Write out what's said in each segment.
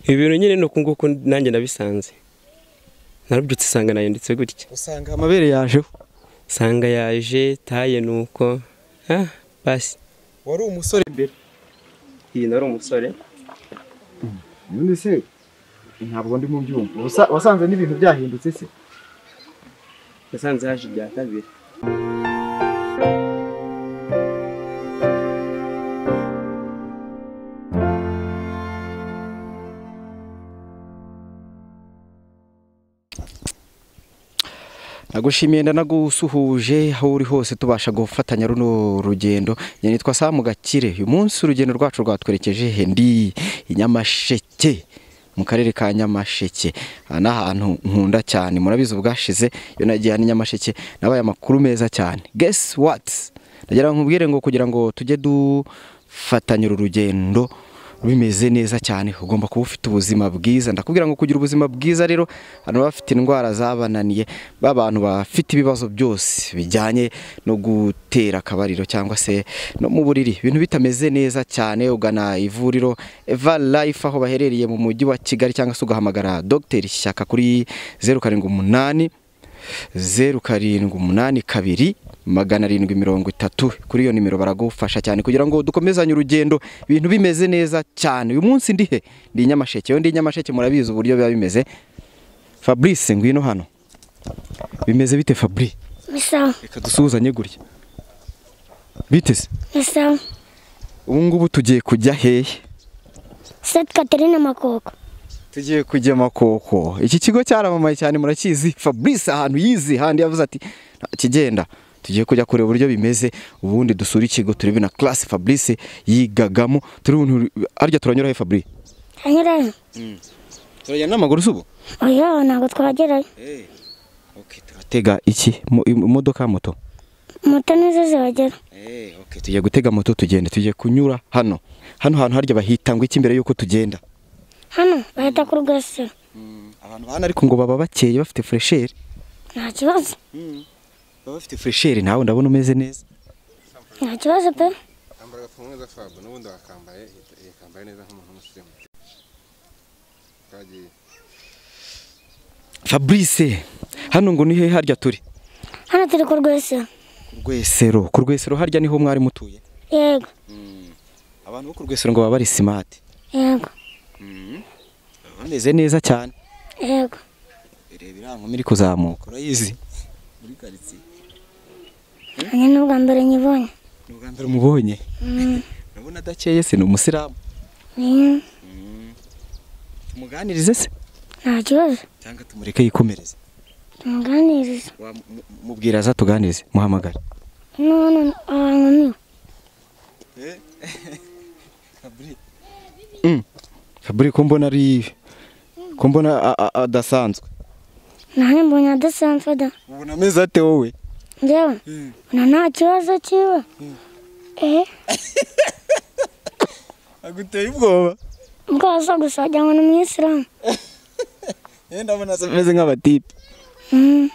ibi bintu nyine ni uku nguku nanjye nabisanze narabyutse usanga nayanditse gutya usanga amabere yajeho usanga yaje taye ni uko ah basi wari umusore mbere iyi nari umusore ubundi se ntabwo ndi mu byumva Wasa- wasanze n'ibintu byahindutse se nasanze haje ibya kabiri nagushimiye ndanagusuhuje aho uri hose tubasha gufatanya runo rugendo njye nitwa samu gakire uyu munsi urugendo rwacu rwatwerekeje he? ndi i nyamasheke mu karere ka nyamasheke aha ni ahantu nkunda cyane murabizi ubwashize iyo nagiye hano i nyamasheke nabaye amakuru meza cyane gesi wati nagira ngo nkubwire ngo kugira ngo tujye dufatanya uru rugendo bimeze neza cyane ugomba kuba ufite ubuzima bwiza ndakubwira ngo kugira ubuzima bwiza rero abantu baba bafite indwara zabananiye b'abantu bafite ibibazo byose bijyanye no gutera akabariro cyangwa se no mu buriri ibintu bitameze neza cyane ugana ivuriro Eva Life aho baherereye mu mujyi wa Kigali cyangwa se ugahamagara Dr Shyaka kuri zeru karindwi umunani zeru karindwi umunani kabiri magana arindwi mirongo itatu kuri iyo nimero baragufasha cyane kugira ngo dukomezanye urugendo ibintu bimeze neza cyane uyu munsi ndi he ndi i nyamasheke iyo ndi i nyamasheke murabizi uburyo biba bimeze fabrice ngwino hano bimeze bite fabri bisa reka dusuhuzanye gutya bite se bisa ubu ngubu tugiye kujya hehe seti katerine makoko tugiye kujya makoko iki kigo cyaramamaye cyane murakizi fabrice ahantu yizi handi yavuze ati "Nta kigenda tugiye kujya kureba uburyo bimeze ubundi dusure ikigo turebe na classe fabrice yigagamo turabona arya turanyuraho fabri hanyurayo turajyana n'amaguru si ubu oya ntabwo twagerayo turatega iki Mo- imodoka moto moto nizo zibagera tugiye gutega moto tugenda tugiye kunyura hano hano hantu harya bahita ngo iki mbere y'uko tugenda hano bahita ku rwesero abantu bahana ariko ngo baba bakeye bafite fresheri nta kibazo baba bafite fresheri nawe ndabona umeze neza nta kibazo pe yambara agapfukamunwa neza fab n'ubundi wakambaye yakambaye neza nk'umuntu w'umusirimu twagiye fabrice hano ngo ni he harya turi hano turi ku rwesero rwesero ku rwesero harya niho mwari mutuye yego abantu bo ku rwesero ngo baba bari simati yego bameze neza cyane yego reba iriya nkumi iri kuzamuka urayizi nanjye ni ubwa mbere nyibonye ni ubwa mbere umubonye urabona adakeye se ni umusiramu Ni- tumuganirize se nta kibazo cyangwa tumureke yikomereze tumuganiriza mubwira aza tuganirize muhamagare n'ubundi abantu ni fabri ko mbona ari ko mbona a- a- adasanzwe nanjye mbonye adasanzwe da ubona ameze ate wowe njyewe mbona nta kibazo kiwe eh aguteye ubwoba bwose gusa wagira ngo ni umuyisilamu yewe ndabona asa- ameze nk'abatipe Mm,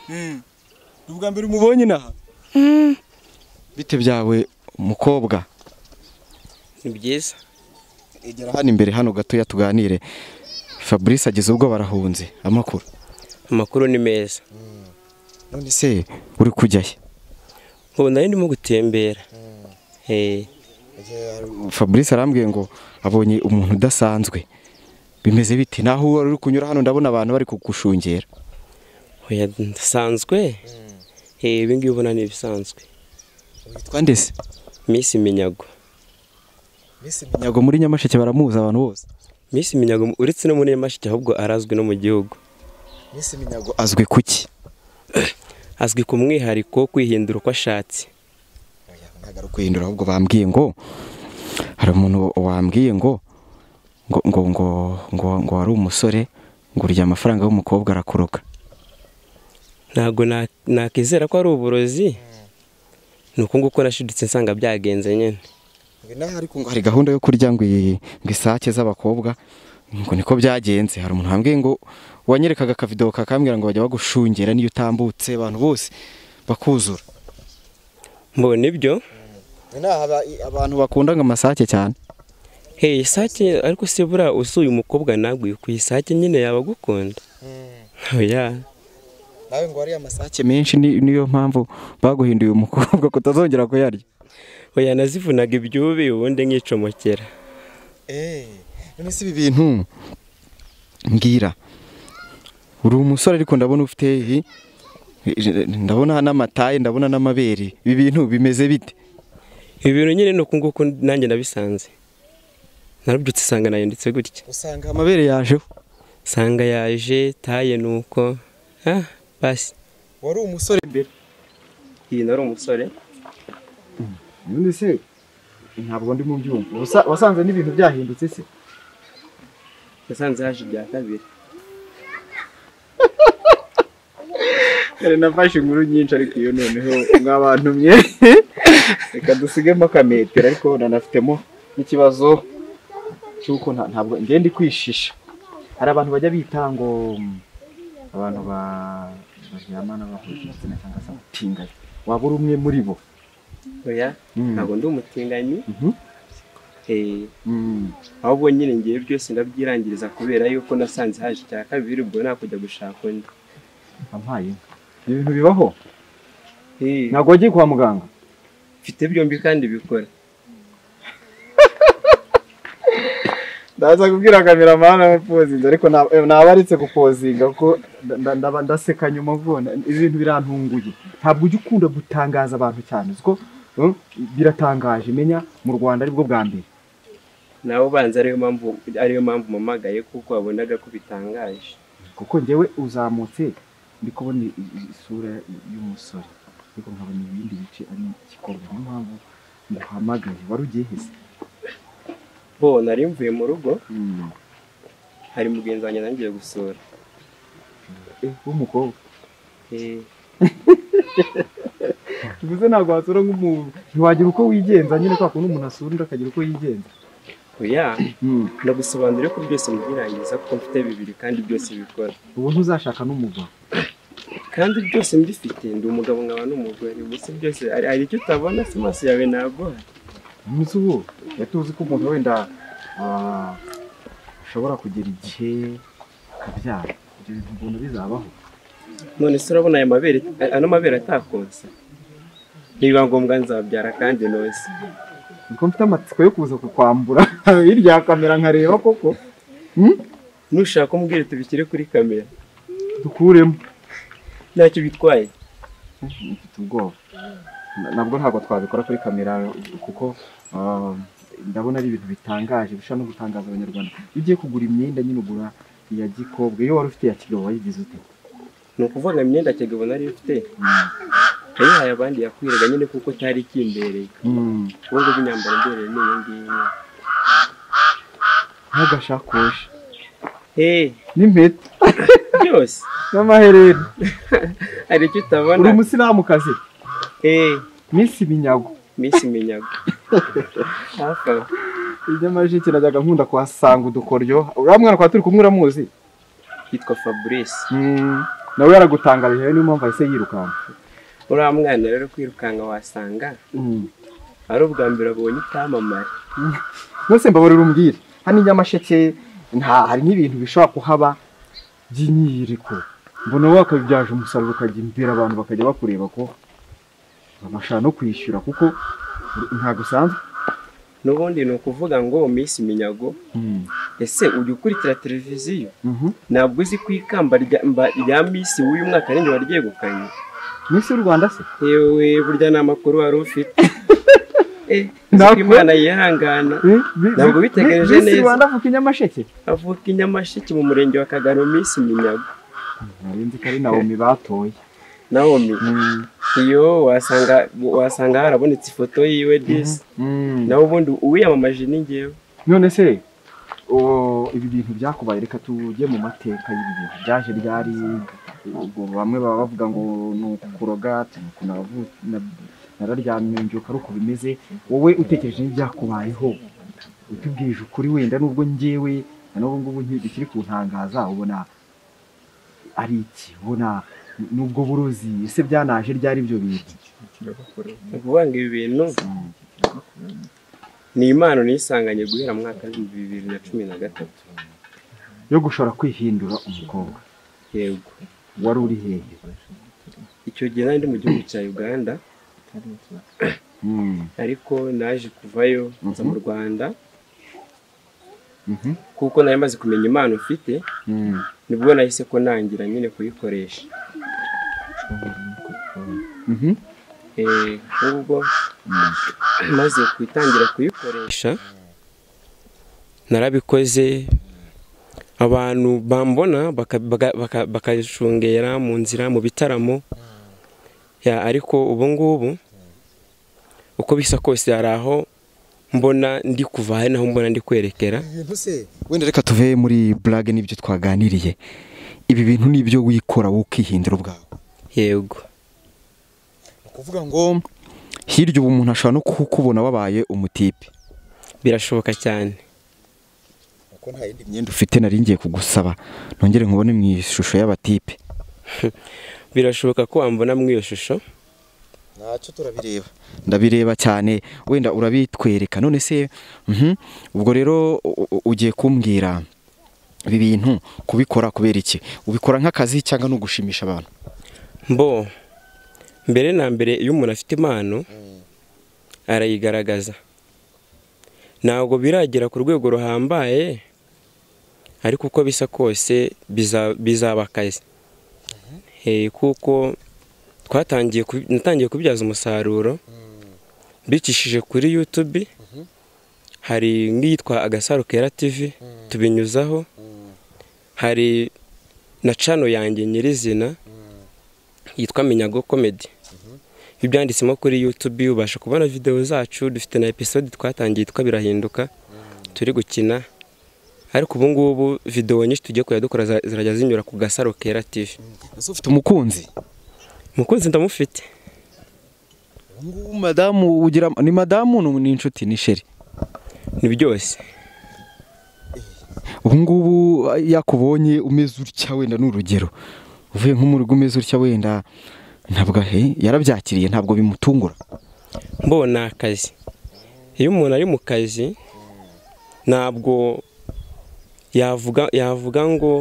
ni ubwa mbere umubonye inaha mm. bite byawe mukobwa ni byiza igera hano imbere hano gatoya tuganire fabrice ageze ubwo barahunze amakuru amakuru ni meza none se uri kujyayo ubu nari ndimo gutembera Eh, fabrice arambwiye ngo abonye umuntu udasanzwe bimeze bite naho wari uri kunyura hano ndabona abantu bari kugushungera oya ndasanzwe Eh, ibi ngibi ubona ni ibisanzwe witwa ndese Miss Minyago nyago muri nyamasheke baramuzi abantu bose Miss Minyago uretse no muri Nyamasheke ahubwo arazwi no mu gihugu Miss Minyago azwi kuki azwi ku mwihariko wo kwihindura uko ashatse ntabwo ari ukwihindura ahubwo bambwiye ngo hari umuntu wambwiye ngo ngo ngo ngo ngo ngo wari umusore ngo urya amafaranga y'umukobwa arakuroga ntabwo na- nakizera ko ari uburozi ni uko nguko nashidutse nsanga byagenze nyine naho ariko ngo hari gahunda yo kurya ngo iyi- ngo isake z'abakobwa ngo niko byagenze hari umuntu wambwiye ngo wanyerekaga akavidewo kakambwira ngo bajya bagushungera niyo utambutse abantu bose bakuzura mbona ibyo inaha abantu bakunda ngo amasake cyane hey isake ariko se buriya usuye umukobwa nagwe ku isake nyine yaba agukunda oya nawe ngo wariye amasake menshi ni- niyo mpamvu baguhinduye umukobwa kutazongera kuyarya oya nazivunaga ibyubi ubundi nkicomokera none si ibi bintu mbwira uri umusore ariko ndabona ufite i- i- ndabona n'amataye ndabona n'amabere ibi bintu bimeze bite ibi bintu nyine ni uku nguku nanjye nabisanze narabyutse isanga nayanditse gutya usanga amabere yajeho sanga yaje taye ni uko ah basi wari umusore mbere iyi nari umusore ubundi se ntabwo ndi mu byumva Wasa- wasanze n'ibintu byahindutse se nasanze haje ibya kabiri Kare nafashe inkuru nyinshi ariko iyo noneho mwabantumye reka dusigemo akametero ariko nanafitemo n'ikibazo cy'uko nta- ntabwo njye ndi kwishisha hari abantu bajya bita ngo mm, abantu ba- baryamana bahuje igitsina cyangwa se abatinganyi waba uri umwe muri bo oya Mm. ntabwo ndi umutinganyi Mhm. Eh, Mm. ahubwo nyine ngiye byose ndabyirangiriza kubera yuko nasanze haje icya kabiri ubwo nakujya gushaka undi wampaye inka ibintu bibaho Eh, ntabwo wagiye kwa muganga mfite byombi kandi bikora ndaza kubwira kameramani amupozinze ariko nta- eh, nabaretse gupozinga kuko nda- nda- ndaba ndaseka nyuma vona ibintu birantunguye ntabwo ujya ukunda gutangaza abantu cyane uzi ko mm, biratangaje menya mu rwanda aribwo bwa mbere nawe ubanza ariyo mpamvu ariyo mpamvu mpamagaye kuko wabonaga ko bitangaje kuko njyewe uzamutse ndi kubona i- i- isura y'umusore ariko nkabona ibindi bice ari igikorwa niyo mpamvu ndahamagaye wari ugiye hese bo nari mvuye mu rugo hari mugenzi wanjye nangiye gusura Eh, w'umukobwa Eh, bivuze ntabwo wasura nk'umuntu ntiwagira uko wigenza nyine kwa kuntu umuntu asura undi akagira uko yigenza oya ndagusobanurire ko byose mbyirangiza kuko mfite bibiri kandi byose bikora ubu ntuzashaka n'umugabo kandi byose mbifite ndi umugabo nkaba n'umugore gusa byose hari hari icyo utabona si maso yawe ntabwo umunsi ubu yatuzi ko umuntu wenda ah, ashobora kugera igihe akabyara ibyo bintu ubuntu bizabaho none se urabona aya mabere ano mabere atakonsa nibiba ngombwa nzabyara kandi nose niko mfite amatsiko yo kuza kukwambura hirya ya kamera nkareba koko nushaka umbwire tubishyire kuri kamera dukuremo ntacyo bitwaye mfite ubwoba Na- nabwo ntabwo twabikora kuri kamera kuko ah, ndabona ari ibintu bitangaje bishobora no gutangaza abanyarwanda iyo ugiye kugura imyenda nyine ugura iya gikobwa iyo wari ufite iya kigabo wayigize ute ni ukuvuga imyenda kigabo nari mfite yayihaye abandi yakwiraga nyine kuko cyari kimbereye Mm. ubu ngubu imyambaro imbereye ni iyi ngiyi nk'agashakoshi hey, n'impeta byose n'amaherena hari icyo uri utabona umusilamukazi hey, minsi binyago minsi minyago hafi aho inyamajike najyaga nkunda kuhasanga udukoryo uriya mwana kwa turi kumwe uramuzi yitwa fabrice nawe yaragutangarije niyo mpamvu ahise yirukanka uriya mwana rero kwirukanka wasanga ari ubwa mbere abonye icyamamare mwese mbabarira umbwire hano inyamasheke nta hari n'ibintu bishobora kuhaba by'imyiyereko mbona wowe wakabibyaje umusaruro ukajya imbere abantu bakajya bakureba ko babasha no kwishyura kuko ntabwo usanzwe n'ubundi ni ukuvuga ngo minsi minyago ese ujya ukurikira televiziyo ntabwo uzi ko ikamba rya, mba, rya minsi w'uyu mwaka ninjye waryegukanye minsi y'u rwanda se yewe burya ni amakuru wari ufite Eh, uzi ko Ntabwo- imana yihangana Ntabwo bitegereje Miss neza. Rwanda avuka inyamasheke avuka i nyamasheke mu murenge wa kagano minsi minyago narinzi ko ari nawomi batoye nawomi iyo wasanga wasanga harabonetse ifoto yiwe disi nawe ubundi uwiyamamaje ni ngewe none se o, ibi bintu byakubaye reka tujye mu mateka y'ibi bintu byaje ryari ubwo bamwe baba bavuga ngo ni ukuroga ni uku navu- na- nararyamye mbyuka ari uko bimeze wowe utekereje n'ibyakubayeho utubwije ukuri wenda nubwo njyewe na n'ubu ngubu ntibikiri kuntangaza ubona ari iki ubona n'ubwo burozi ese byanaje ryari ibyo bintu ni ukuvuga ngo ibi bintu ni impano nisanganye guhera mu mwaka w'ibihumbi bibiri na cumi na gatatu yo gushobora kwihindura umukobwa yego wari uri hehe icyo gihe nari ndi mu gihugu cya uganda Mm, ariko naje kuvayo nza mu rwanda mhm, kuko nari maze kumenya impano ufite mm. nibwo nahise ko nangira nyine kuyikoresha Mhm. Eh, ubwo maze kwitangira kuyikoresha narabikoze abantu bambona baka- baga- baka- bakayishungera mu nzira mu bitaramo Ya, ariko ubu ngubu uko bisa kose hari aho mbona ndi kuva hari naho mbona ndi kwerekera wenda reka tuve muri burage n'ibyo twaganiriye ibi bintu ni ibyo wikora wowe ukihindura ubwawe yego kuvuga ngo hirya ubu umuntu ashobora no kukubona wabaye umutipe birashoboka cyane kuko nta yindi imyenda ufite nari ngiye kugusaba nongere nkubone mu ishusho y'abatipe birashoboka ko wambona muri iyo shusho ntacyo turabireba ndabireba cyane wenda urabitwereka none se mhm, ubwo rero u- u- ugiye kumbwira ibi bintu kubikora kubera iki ubikora nk'akazi cyangwa ni ugushimisha abantu mbo mbere na mbere iyo umuntu afite impano arayigaragaza ntabwo biragera ku rwego ruhambaye ariko uko bisa kose biza- bizaba akazi Eh, kuko twatangiye kubi- natangiye kubibyaza umusaruro mbicishije kuri yutube hari nk'iyitwa agasaro kera tivi tubinyuzaho hari na cano yanjye nyirizina yitwa Minyago Comedy iyo byanditsemo kuri YouTube ubasha kubona videwo zacu dufite na episode twatangiye yitwa birahinduka turi gukina ariko ubu ngubu videwo nyinshi tugiye kujya dukora za- zirajya zinyura ku gasaro kera TV ese ufite umukunzi mukunzi ndamufite ubu ngubu madamu ugira ni madamu ni- ni inshuti ni sheri ni byose ubu ngubu yakubonye umeze utya wenda ni urugero uvuye nko mu rugo umeze utya wenda ntabwo he yarabyakiriye ntabwo bimutungura mbona akazi iyo umuntu ari mu kazi ntabwo yavuga yavuga ngo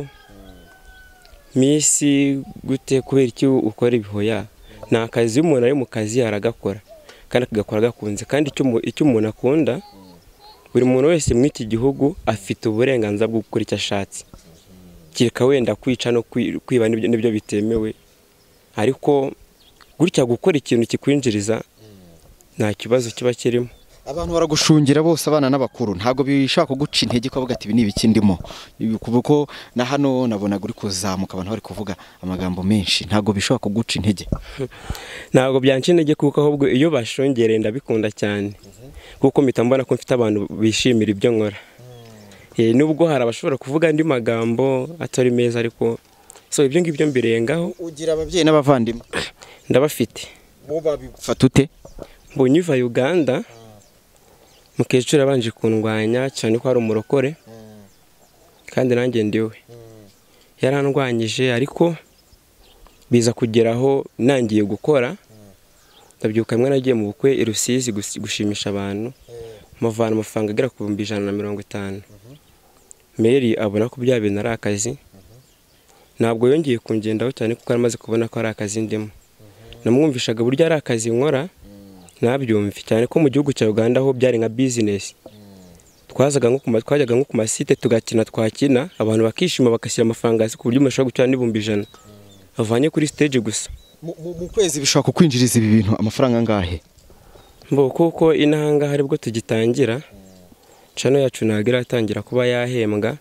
misi gute kubera iki ukora ibihoya ni akazi iyo umuntu ari mu kazi aragakora kandi akagakora agakunze kandi icyo umu- icyo umuntu akunda buri muntu wese muri iki gihugu afite uburenganzira bwo gukora icyo ashatse kereka wenda kwica no kwi- kwiba n'ibyo n'ibyo bitemewe ariko gutya gukora ikintu kikwinjiriza nta kibazo kiba kirimo abantu baragushungira bose abana n'abakuru ntabwo bishaka kuguca intege ukavuga ati ibi ni ibiki ndimo Ibi kuva ko na hano nabonaga uri kuzamuka abantu bari kuvuga amagambo menshi ntabwo bishobora kuguca intege ntabwo byanca intege kuko ahubwo iyo bashungereye ndabikunda cyane kuko mpita mbona ko mfite abantu bishimira ibyo nkora Eh, nubwo hari abashobora kuvuga andi magambo atari meza ariko so ibyo ngibyo mbirengaho ugira ababyeyi n'abavandimwe ndabafite bo babifata ute mbonye uva uganda mukecuru yabanje kundwanya cyane ko ari umurokore kandi nanjye ndiwe yarandwanyije ariko biza kugeraho nangiye gukora ndabyuka rimwe nagiye mu bukwe i rusizi gusi- gushimisha abantu muvana amafaranga agera ku bihumbi ijana na mirongo itanu mary abona ko bya bintu ari akazi ntabwo yongeye kungendaho cyane kuko yari amaze kubona ko ari akazi ndimo namwumvishaga burya ari akazi nkora nabyumve cyane ko mu gihugu cya uganda ho byari nka bizinesi twazaga nko ku ma- twajyaga nko ku masite tugakina twakina abantu bakishima bagashyira amafaranga hasi ku buryo umuntu ashobora gucana n'ibihumbi ijana avanye kuri siteji gusa mu kwezi bishobora kukwinjiriza ibi bintu amafaranga angahe mbo kuko inahangaha aribwo tugitangira cano yacu ntabwo iratangira kuba yahembwa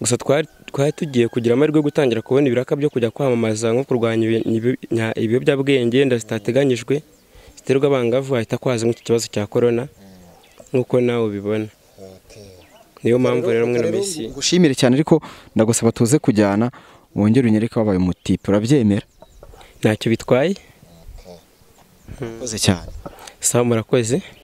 gusa twari twari tugiye kugira amahirwe yo gutangira kubona ibiraka byo kujya kwamamaza nko kurwanya ibi- ibi- nya- ibiyobyabwenge wenda zitateganyijwe ziterwa abangavu hahita kwaza nk'iki kibazo cya korona nk'uko nawe ubibona niyo mpamvu rero mwe na mesi ngushimire cyane ariko ndagusaba tuze kujyana wongere unyereke wabaye umutipe urabyemera ntacyo bitwaye urakoze cyane sawa murakoze